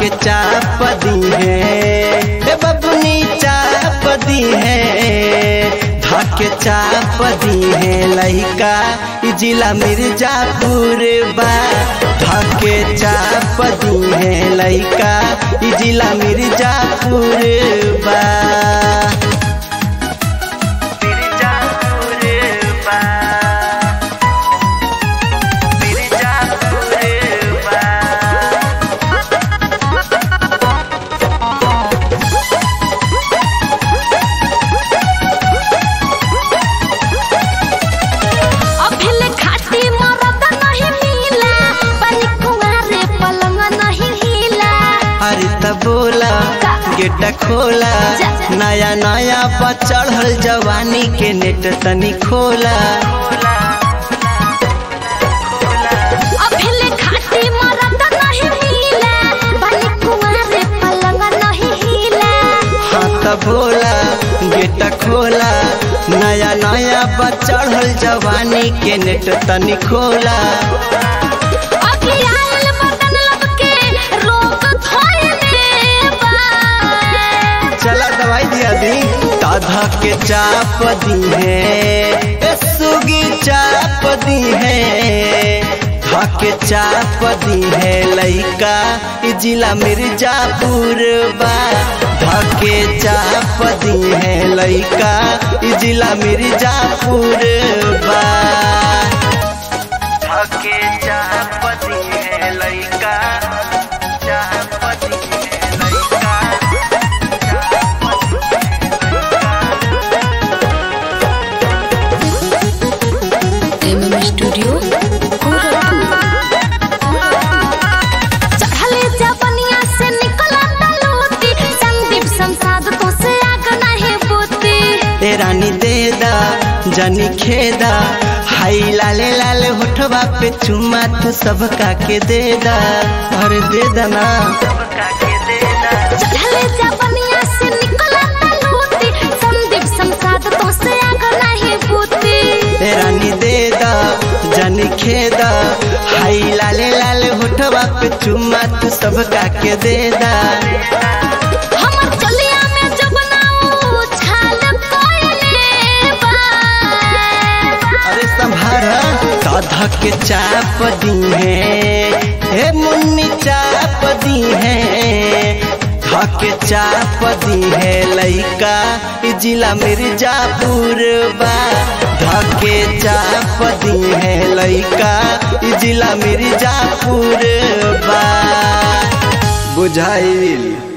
धके चाप दी है ए बबुनी चाप दी है धके चाप दी है लइका ई जिला मिर्जापुर बा धके चाप दी है लइका ई जिला मिर्जापुर बा मिर्जापुर बा मिर्जापुर बा अभिले खाटी मरद नहीं मिला बनी कुंवारे पलंग नहीं हिला अरे त बोला गेट खोला नया नया पर चढ़ल जवानी के नेट तनी खोला अभिले खाटी मरद नहीं मिला बनी कुंवारे पलंग नहीं हिला हाँ त बोला गेट खोला नया नया पर चढ़ल जवानी के नेट तनी खोला अभी आयल बदन लब के रोग थोड़े बा चला दवाई दिया दी दादा के चाप दी है ए सुगी चाप दी है धके चाप दी है लइका ई जिला मिर्जापुर बा धके चाप दी है लइका ई जिला मिर्जापुर बा धके चाप दी है लइका चाप दी है लइका एमएम स्टूडियो चढ़ले जबनिया से निकला तलूती संदीप संसाद तो से आग नहीं बूती ए रानी दे दा जानी खेदा हाई लाले लाले होठवा पे चुमा तू सबका के दे दा अरे दे दा ना चढ़ले जबनिया से निकला तलूती संदीप संसाद तो से आग नहीं बूती ए रानी दे दा जानी खेदा हाई लाले लाले होठवा पे चुमा तू सबका के दे दा हमर चलिया में जब नाऊ छाल कोइले बा अरे संभार दादा के चाप दी है हे मुन्नी चाप दी है धके चाप दी है लइका ई जिला मिर्जापुर बा धके चाप दी है लइका ई जिला मिर्जापुर बा बुझाइल